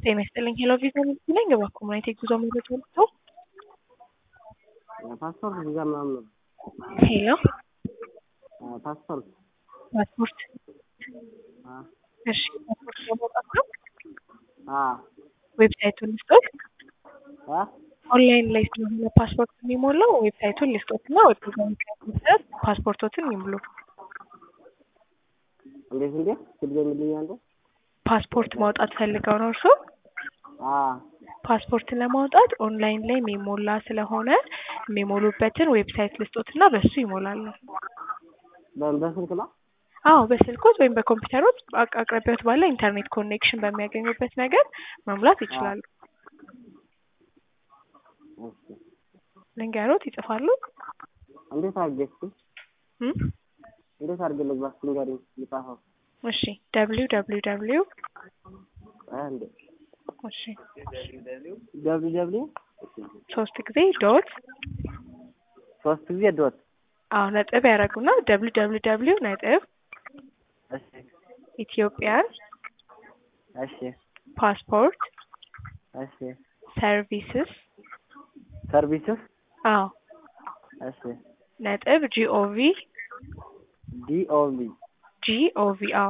ጤና ይስጥልኝ ሄሎ ቪዛ ምንት ነኝ እባክዎ ምን አይነት የጉዞ መረጃ ልትሰው? ፓስፖርት ቪዛ ምናምን ነው። ሄሎ ፓስፖርት ፓስፖርት አ እሺ ፓስፖርት ለማውጣት ነው አ ዌብሳይቱን ልስጦት አ ኦንላይን ላይ ስለሆነ ፓስፖርት የሚሞላው ዌብሳይቱን ልስጦት እና ዌብሳይቱን መሰረት ፓስፖርቶትን ይሙሉ እንዴት እንዴት ስልክ የሚልኝ አንዱ ፓስፖርት ማውጣት ፈልገው ነው እርሶ አ ፓስፖርት ለማውጣት ኦንላይን ላይ የሚሞላ ስለሆነ የሚሞሉበትን ዌብሳይት ልስጦት እና በሱ ይሞላሉ በ- በስልክ ነው አዎ በስልኮት ወይም በኮምፒውተሮት አቅ- አቅራቢያዎት ባለ ኢንተርኔት ኮኔክሽን በሚያገኙበት ነገር መሙላት ይችላሉ እሺ ልንገሮት ይጽፋሉ እንዴት አድርጌ እስኪ እም? እንዴት አድርጌ ልግባ እስኪ ንገሪኝ ልጻፈው እሺ ደብሊው ደብሊው ደብሊው አ እንዴ እሺ ደብሊው ደብሊው ሶስት ጊዜ ዶት ሶስት ጊዜ ዶት አዎ ነጥብ ያደረጉና ደብሊው ደብሊው ደብሊው ነጥብ እሺ ኢትዮጵያን እሺ ፓስፖርት እሺ ሰርቪስስ ሰርቪስስ አዎ እሺ ነጥብ ጂኦቪ ዲኦቪ ጂኦቪ አዎ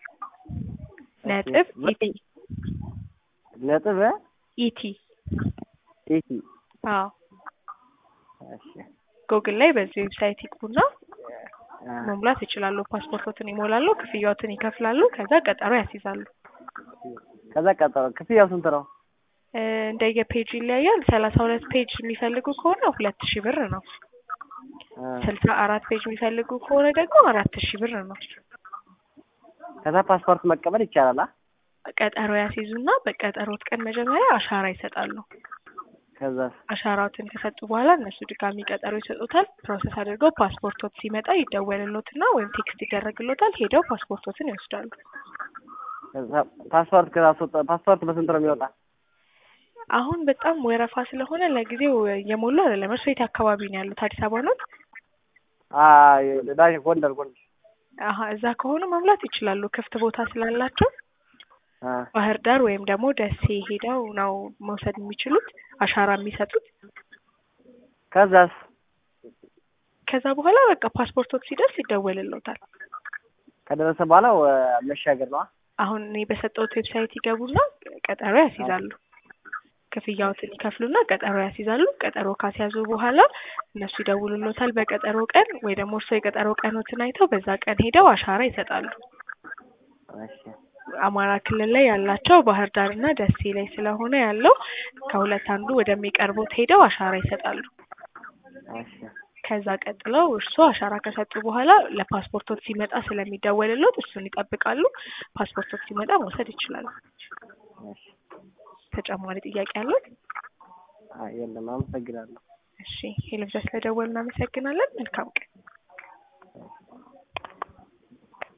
ነጥብ ኢቲ ነጥብ ኢቲ ኢቲ አዎ እሺ ጉግል ላይ በዚህ ዌብሳይት ይግቡና አ መሙላት ይችላሉ። ፓስፖርቶትን ይሞላሉ፣ ክፍያዎትን ይከፍላሉ፣ ከዛ ቀጠሮ ያስይዛሉ። ከዛ ቀጠሮ ክፍያው ስንት ነው? እ እንደየ ፔጅ ይለያያል። ሰላሳ ሁለት ፔጅ የሚፈልጉ ከሆነ ሁለት ሺህ ብር ነው። አ ስልሳ አራት ፔጅ የሚፈልጉ ከሆነ ደግሞ አራት ሺህ ብር ነው። ከዛ ፓስፖርት መቀበል ይቻላል? አ ቀጠሮ ያስይዙና በቀጠሮት ቀን መጀመሪያ አሻራ ይሰጣሉ። ከዛ አሻራዎትን ከሰጡ በኋላ እነሱ ድጋሚ ቀጠሮ ይሰጡታል። ፕሮሰስ አድርገው ፓስፖርቶት ሲመጣ ይደወልሎትና ወይም ቴክስት ይደረግሎታል። ሄደው ፓስፖርቶትን ይወስዳሉ። ከዛ ፓስፖርት ከዛስወጣ ፓስፖርት በስንት ነው የሚወጣ? አሁን በጣም ወረፋ ስለሆነ ለጊዜው የሞሉ አይደለም። እርሶ የት አካባቢ ነው ያሉት? አዲስ አበባ ነው? አ ዳሽ ጎንደር ጎንደር አሀ እዛ ከሆኑ መሙላት ይችላሉ። ክፍት ቦታ ስላላቸው አ ባህር ዳር ወይም ደግሞ ደሴ ሄደው ነው መውሰድ የሚችሉት አሻራ የሚሰጡት። ከዛስ ከዛ በኋላ በቃ ፓስፖርቶት ሲደርስ ይደወልሎታል። ከደረሰ በኋላ ወ- መሻገር ነው? አ አሁን እኔ በሰጠሁት ዌብሳይት ይገቡና ቀጠሮ ያስይዛሉ። ክፍያዎትን ይከፍሉና ቀጠሮ ያስይዛሉ። ቀጠሮ ካስያዙ በኋላ እነሱ ይደውሉሎታል በቀጠሮ ቀን ወይ ደግሞ እርሶ የቀጠሮ ቀኖትን አይተው በዛ ቀን ሄደው አሻራ ይሰጣሉ። እሺ አማራ ክልል ላይ ያላቸው ባህር ዳር እና ደሴ ላይ ስለሆነ ያለው ከሁለት አንዱ ወደሚቀርቡት ሄደው አሻራ ይሰጣሉ። እሺ ከዛ ቀጥለው እርስዎ አሻራ ከሰጡ በኋላ ለፓስፖርቶት ሲመጣ ስለሚደወልሎት እሱን ይጠብቃሉ። ፓስፖርቶት ሲመጣ መውሰድ ይችላሉ። እሺ ተጨማሪ ጥያቄ አለው? አይ የለም አመሰግናለሁ። እሺ ሄሎ ብዛ ስለደወሉ እናመሰግናለን። መልካም ቀን